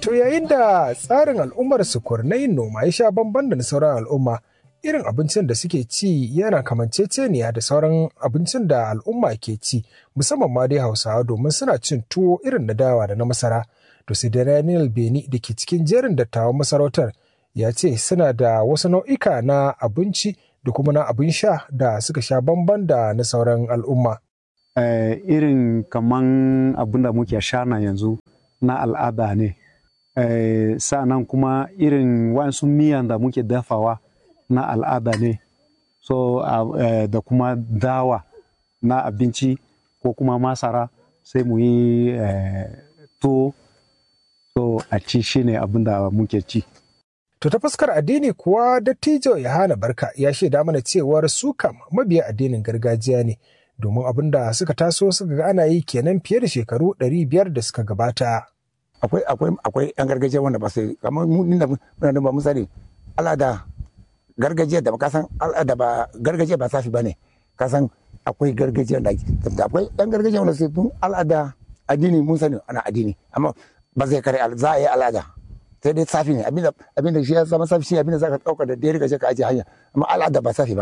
To yayin da tsarin al'ummar sukur na yin noma ya sha bamban da na sauran al'umma, irin abincin da suke ci yana kamanceceniya da sauran abincin da al'umma ke ci, musamman ma dai Hausawa domin suna cin tuwo irin na dawa da na masara. To sai da Daniel Beni da ke cikin jerin dattawan masarautar ya ce suna da wasu nau'ika na abinci da kuma na abin sha da suka sha bamban da na sauran al'umma. Uh, irin kaman abin da muke sha na yanzu na al'ada ne. Uh, sa'annan kuma irin wasu miyan da muke dafawa na al'ada ne. So uh, da kuma dawa na abinci ko kuma masara sai mu yi tuwo so a ci shi ne abin da muke ci. To ta fuskar addini kuwa dattijo Yohana Barka ya shaida mana cewar su kam mabiya addinin gargajiya ne domin abin da suka taso suka ga ana yi kenan fiye da shekaru ɗari biyar da suka gabata. Akwai akwai akwai yan gargajiya wanda ba su kamar mu da muna da ba mu sani al'ada gargajiya da ka san al'ada ba gargajiya ba safi bane ka san akwai gargajiya da akwai yan gargajiya wanda su al'ada addini mun sani ana addini amma ba zai kare za a yi al'ada sai dai safi ne abinda abinda shi ya zama safi shi abinda zaka dauka da dare ka je ka aje hanya amma al'ada ba safi ba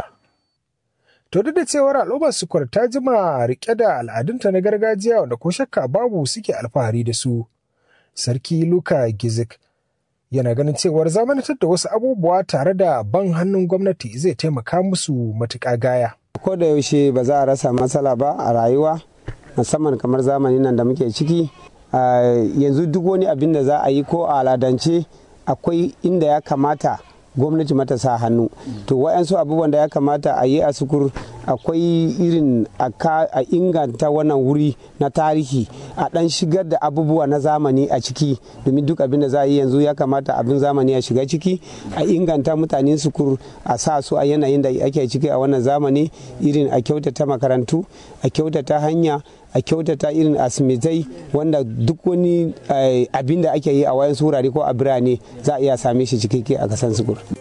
to duk da cewar al'ummar sukur ta jima rike da al'adunta na gargajiya wanda ko shakka babu suke alfahari da su sarki luka gizik yana ganin cewar zamanantar da wasu abubuwa tare da ban hannun gwamnati zai taimaka musu matuƙa gaya ko da yaushe ba za a rasa matsala ba a rayuwa musamman kamar zamanin nan da muke ciki yanzu duk wani abin da za a yi ko a aladance akwai inda ya kamata gwamnati mata sa hannu to wa'yansu abubuwan da ya kamata a yi a sukur akwai irin a inganta wannan wuri na tarihi a dan shigar da abubuwa na zamani a ciki domin duk abin da za a yi yanzu ya kamata abin zamani ya shiga ciki a inganta mutanen sukur a sa su a yanayin da ake ciki a wannan zamani irin a kyautata makarantu a kyautata hanya a kyautata irin asimitai wanda duk wani abin da ake yi a wayan wurare ko a birane za a iya same shi cikakke a kasan sukur.